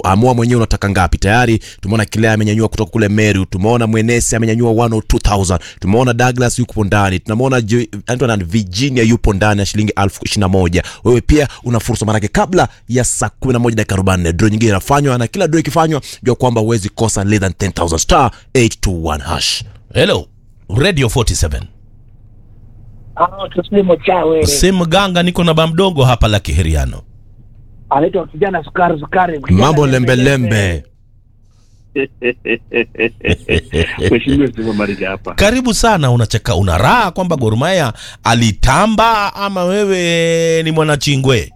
amua mwenyewe unataka ngapi tayari tumeona kilea amenyanyua kutoka kule meru tumeona mwenesi amenyanyua 102000 tumeona douglas yupo ndani tunamwona Jo- Anton and virginia yupo ndani ya shilingi elfu ishirini na moja wewe pia una fursa manake kabla ya saa 11 dakika 44 draw nyingine inafanywa na kila draw ikifanywa jua kwamba huwezi kosa less than 10000 star 821 hash hello radio 47 Ah, tusimo chawe simu ganga niko na bamdogo hapa la kiheriano anaitwa kijana sukari sukari kijana mambo lembe, lembelembe Mheshimiwa Stephen Marija hapa. karibu sana unacheka una raha kwamba Gor Mahia alitamba ama wewe ni mwanachingwe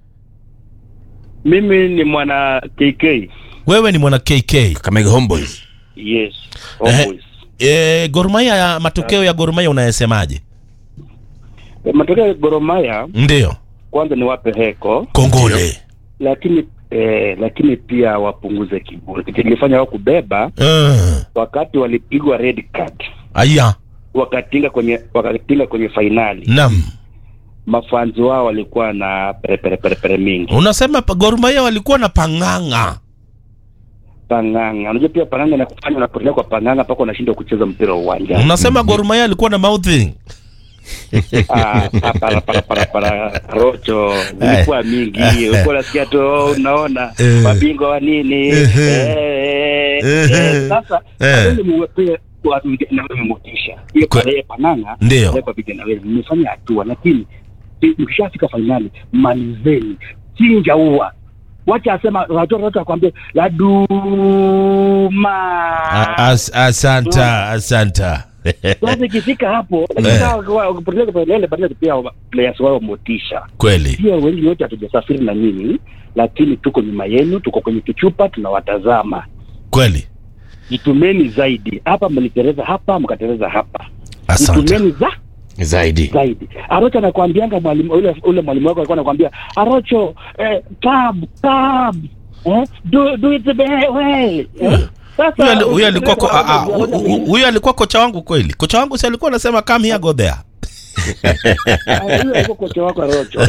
Mimi ni mwana KK. wewe ni mwana KK kamega homeboys Yes. Eh. Always. e, Gor Mahia ya matokeo ya Gor Mahia unayesemaje Matokeo ya Gor Mahia ndio kwanza ni wape heko, kongole lakini eh, lakini pia wapunguze kiburi. Kitu kilifanya wao kubeba uh, wakati walipigwa red card aya wakatinga kwenye wakatinga kwenye fainali, nam mafanzi wao walikuwa na perepere perepere mingi unasema pa- Gor Mahia walikuwa na pang'ang'a panganga. Unajua pia panganga na kufanya unapotelea kwa panganga mpaka unashindwa kucheza mpira wa uwanja. unasema Gor Mahia alikuwa na mouthing Ah, para para para para rocho zilikuwa mingi ulikuwa unasikia tu oh, unaona Eh. mabingwa wa nini Eh. Eh, eh, eh. sasa Eh. hawezi muwepee watu na wewe motisha hiyo Kwe- kwa yeye pananga Ndio. kwa vijana wewe mmefanya hatua lakini si- mkishafika fainali malizeni chinja ua wacha asema watoto wote wakwambie laduma A- as, asanta asanta sasa ikifika hapo ukipoteza fainali badala pia players wao motisha kweli pia wengi wote hatujasafiri na nini lakini tuko nyuma yenu tuko kwenye kichupa tunawatazama kweli jitumeni zaidi hapa mlitereza hapa mkatereza hapa asante jitumeni za zaidi zaidi arocho anakwambianga mwalimu ule, ule mwalimu wako alikuwa anakwambia arocho eh, tab tab eh, do, do it the way eh? Sasa, Huyu ali- huyu alikuwa ko- ukipeleka ah, ah, hapo, hu- hu- huyu alikuwa kocha wangu kweli kocha wangu si alikuwa anasema come here go there Ah, huyu alikuwa kocha wako arocho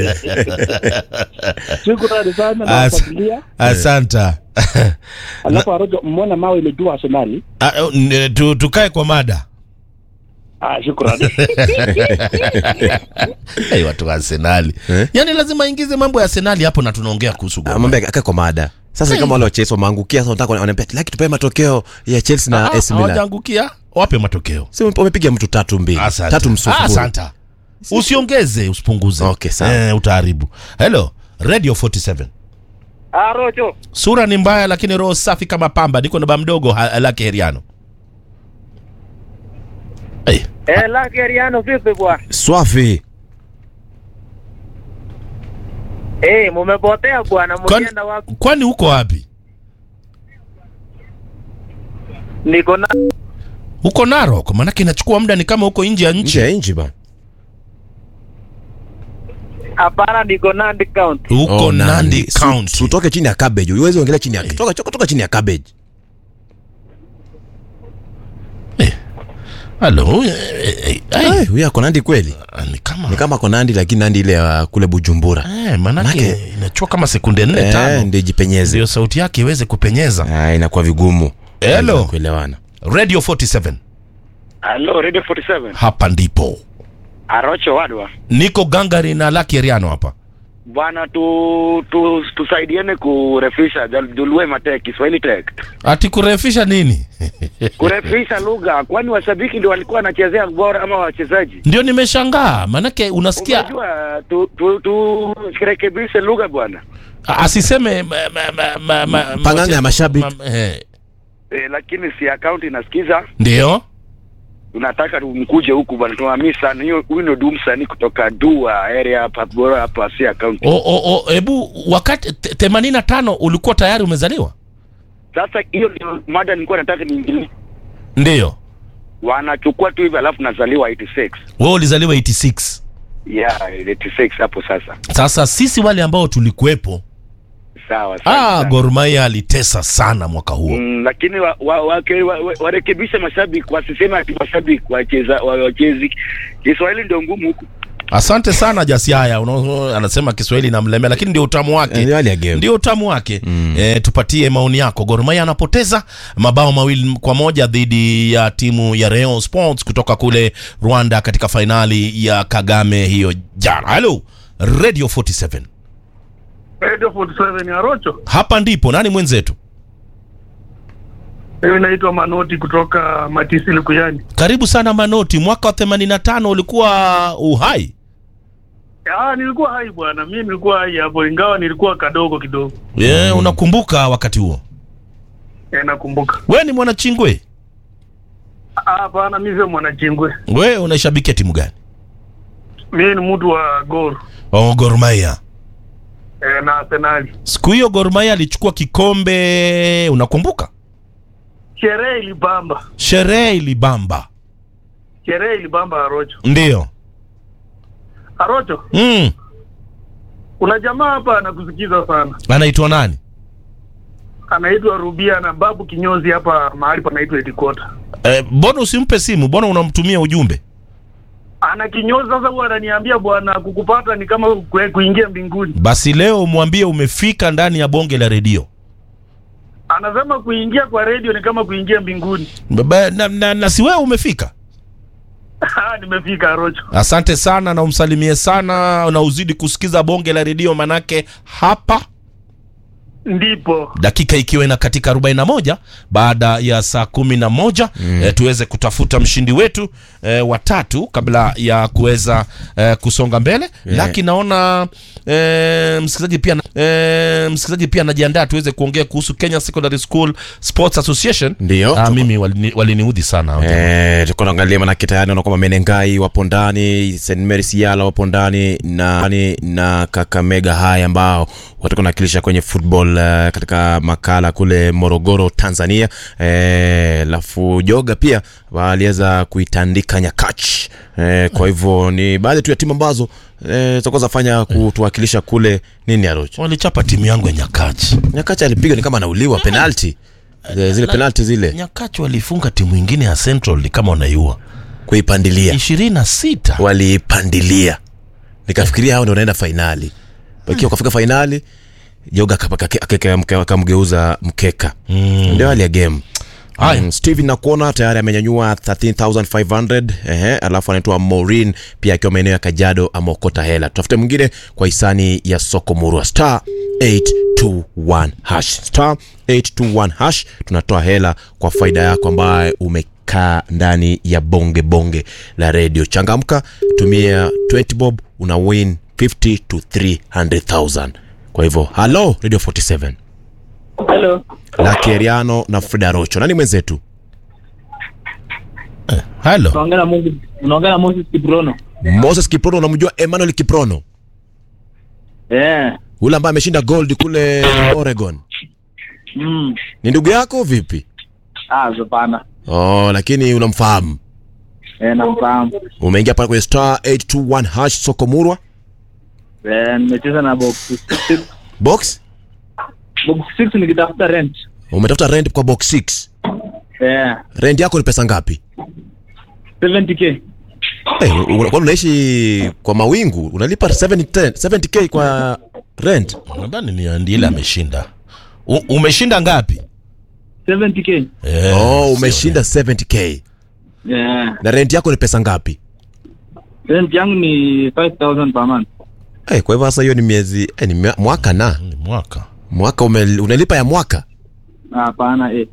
shukrani sana As- nawafuatilia asanta alafu arocho mmona mawe imejua arsenali Ah, n- tu- tukae kwa mada Ah, shukrani. hey, watu wa arsenali Eh? yaani lazima aingize mambo ya arsenali hapo na tunaongea kuhusu Gor Mahia. mambo akae kwa mada sasa ni kama wale wa Chelsea wameangukia sasa wanataka wanaambia laki tupewe matokeo ya Chelsea na Ah, AC Milan hawajaangukia wape matokeo si wamepiga mtu tatu mbili Asante. tatu Ah, msufuri asanta usiongeze usipunguze Okay, sawa. eh, utaharibu hello radio 47 Arocho sura ni mbaya lakini roho safi kama pamba niko na ba mdogo ha- lake heriano hey. eh, lake Ariano vipi bwana? swafi Eh, mumepotea bwana, kwani, mlienda wapi? kwani uko wapi Niko na uko narok maanake inachukua muda ni kama uko nje ya nje nchi ya nchi bana hapana, niko Nandi County. uko Oh, nandi Su- county Utoke chini ya cabbage. Uwezi ongelea chini ya toka toka chini ya cabbage. halo eh, eh, eh, Eh, huyu ako Nandi kweli? ah, ni kama Ni kama ako Nandi lakini Nandi ile ya kule Bujumbura. eh, maanake Manake- inachukua kama sekunde nne Eh, tano ndio jipenyeze. ndio sauti yake iweze kupenyeza Ah, inakuwa vigumu. Hello. Lazima Kuelewana. radio 47 Hello, Radio 47. hapa ndipo Arocho Wadwa. niko gangari na laki eriano hapa Bwana tu, tu tusaidiane kurefisha Julue Matek Kiswahili Tech. ati kurefisha nini Kurefisha lugha kwani washabiki ndio walikuwa wanachezea bora ama wachezaji? ndio nimeshangaa maanake unasikia Unajua tu, tu, tu rekebishe lugha bwana. a- asiseme ma, ma, ma, ma, ma, Panganga ya mashabiki. ma- eh, E, lakini si account inasikiza ndio tunataka tumkuje huku bwana tunamii sana hiyo huyu ndio dumsani kutoka dua area hapa bora hapa si account O- o- o, hebu wakati te- themanini na tano ulikuwa tayari umezaliwa sasa hiyo ndio mada nilikuwa nataka niingilie ndio wanachukua tu hivi alafu nazaliwa 86 wewe ulizaliwa 86 yeah 86 hapo sasa sasa sisi wale ambao tulikuwepo sawa ah, sawa Gor Mahia alitesa sana mwaka huo Mm, lakini wa, wa, wa, wa, wa, warekebishe mashabiki wasiseme ati mashabiki wacheza wa- wachezi Kiswahili ndio ngumu huku Asante sana Jasiaya, Una- anasema Kiswahili namlemea, lakini ndio utamu wake, Ndio hali ya game. ndio utamu wake. E, tupatie maoni yako. Gor Mahia anapoteza mabao mawili kwa moja dhidi ya timu ya Rayon Sports kutoka kule Rwanda katika fainali ya Kagame hiyo jana. Hello Radio 47, Radio 47 ya Rocho. hapa ndipo nani mwenzetu? Mimi naitwa Manoti kutoka Matisi Likuyani. Karibu sana Manoti, mwaka wa 85 ulikuwa uhai. Ah, nilikuwa hai bwana, mimi nilikuwa hai hapo, ingawa nilikuwa kadogo kidogo. E, unakumbuka wakati huo? Eh, nakumbuka. We ni mwanachingwe, Ah, hapana, mimi sio mwanachingwe. we unaishabikia timu gani? Mimi ni mtu wa Gor Oh, Gor Mahia. eh, na Arsenali. Siku hiyo Gor Mahia alichukua kikombe, unakumbuka? Sherehe ilibamba, Sherehe ilibamba. sherehe ilibamba Arocho. Ndiyo. Arocho, Mm. kuna jamaa hapa anakusikiza sana, Anaitwa nani? anaitwa Rubia na babu kinyozi hapa mahali panaitwa Edikota. Eh, mbona usimpe simu? Mbona unamtumia ujumbe? Ana kinyozi sasa, huwa ananiambia bwana, kukupata ni kama kue- kuingia mbinguni. Basi leo mwambie umefika ndani ya bonge la redio. Anasema kuingia kwa redio ni kama kuingia mbinguni. Baba, na, na, na si wewe umefika. Ah, nimefika Arocho. Asante sana na umsalimie sana na uzidi kusikiza bonge la redio manake hapa Ndipo dakika ikiwa ina katika 41 baada ya saa kumi na moja mm. e, tuweze kutafuta mshindi wetu e, watatu kabla ya kuweza e, kusonga mbele Yeah. laki naona e, msikilizaji pia e, msikilizaji pia anajiandaa tuweze kuongea kuhusu Kenya Secondary School Sports Association Ndio. ah, mimi walini- waliniudhi sana hao jamaa. Eh, tulikuwa tunaangalia manake tayari naona kwamba Menengai wapo ndani, St Mary Siala wapo ndani na na Kakamega High ambao watakuwa nawakilisha kwenye football uh, katika makala kule Morogoro Tanzania. Eh, lafu Joga pia waliweza kuitandika Nyakach. Eh, kwa hivyo ni baadhi tu ya timu ambazo eh, zitakuwa zafanya kutuwakilisha kule nini Arocho. walichapa timu yangu ya Nyakachi Nyakach alipiga ni kama anauliwa penalty. Zile, zile penalty zile Nyakachi walifunga timu ingine ya Central ni kama wanaiua kuipandilia. ishirini na sita waliipandilia nikafikiria hao ndio wanaenda fainali wakiwa wakafika fainali joga akapa- ake- ake- ake- akamgeuza mkeka ndio hali ya game Haya. Mm, steven nakuona tayari amenyanyua 13500 ehe alafu anaitwa morin pia akiwa maeneo ya kajado ameokota hela tutafute mwingine kwa hisani ya soko murua star 821 hash star 821 hash tunatoa hela kwa faida yako ambaye umekaa ndani ya bonge bonge la redio changamka tumia 20 bob una win 50 to 300000 kwa hivyo halo radio 47 Hello. Lucky Eriano na Frida Rocho. Nani mwenzetu? halo Unaongea na Moses, unaongea na Moses Kiprono. Moses Kiprono, unamjua Emmanuel Kiprono? Eh. Ule ambaye ameshinda gold kule Oregon. Mm. Ni ndugu yako vipi? Ah, hapana. Oh, lakini unamfahamu. Eh, namfahamu. Umeingia pale kwenye star 821 hash soko murwa Eh, nimecheza na box 6. box. Box 6 nikitafuta rent. Umetafuta rent kwa box 6. Eh, Rent yako ni pesa ngapi? 70k. Eh, una- kwani unaishi kwa mawingu? Unalipa 70 70k kwa rent? nadhani ni ndiye ile ameshinda U, umeshinda ngapi 70k. Eh, Oh, sio umeshinda 70k. Eh, Na rent yako ni pesa ngapi? rent yangu ni 5000 per month. Eh, kwa hivyo sasa hiyo ni miezi eh, ni mwa- mwaka na ni mwaka mwaka ume, unalipa ya mwaka Ah, Hapana, eh.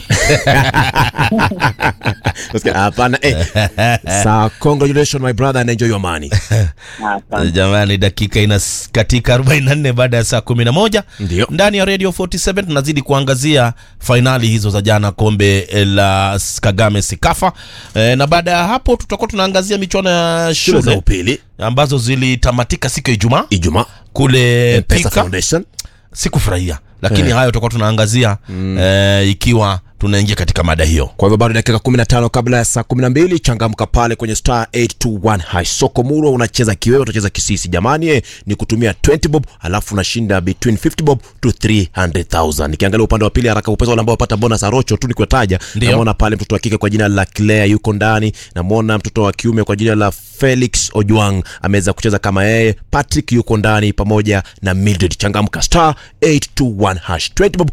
Nasikia, hapana eh. Sawa, congratulations my brother and enjoy your money. Ah, asante. jamani dakika ina katika 44 baada ya saa 11 Ndio. ndani ya radio 47 tunazidi kuangazia fainali hizo za jana kombe la S- kagame sikafa e, na baada ya hapo tutakuwa tunaangazia michuano ya Shule za shule upili ambazo zilitamatika siku ya ijumaa Ijumaa kule Pesa Thika. Foundation sikufurahia lakini hayo tutakuwa tunaangazia eh, ikiwa tunaingia katika mada hiyo kwa hivyo bado dakika 15 kabla ya saa 12 changamka pale kwenye star 821 hash soko murwa unacheza kiwewe utacheza kisisi jamani eh, ni kutumia 20 bob alafu unashinda between 50 bob to 300000 nikiangalia upande wa pili haraka upesa wale ambao wapata bonus arocho tu nikiwataja Ndio. namwona pale mtoto wa kike kwa jina la Claire yuko ndani namwona mtoto wa kiume kwa jina la Felix Ojwang ameweza kucheza kama yeye Patrick yuko ndani pamoja na Mildred changamka star 821 hash 20 bob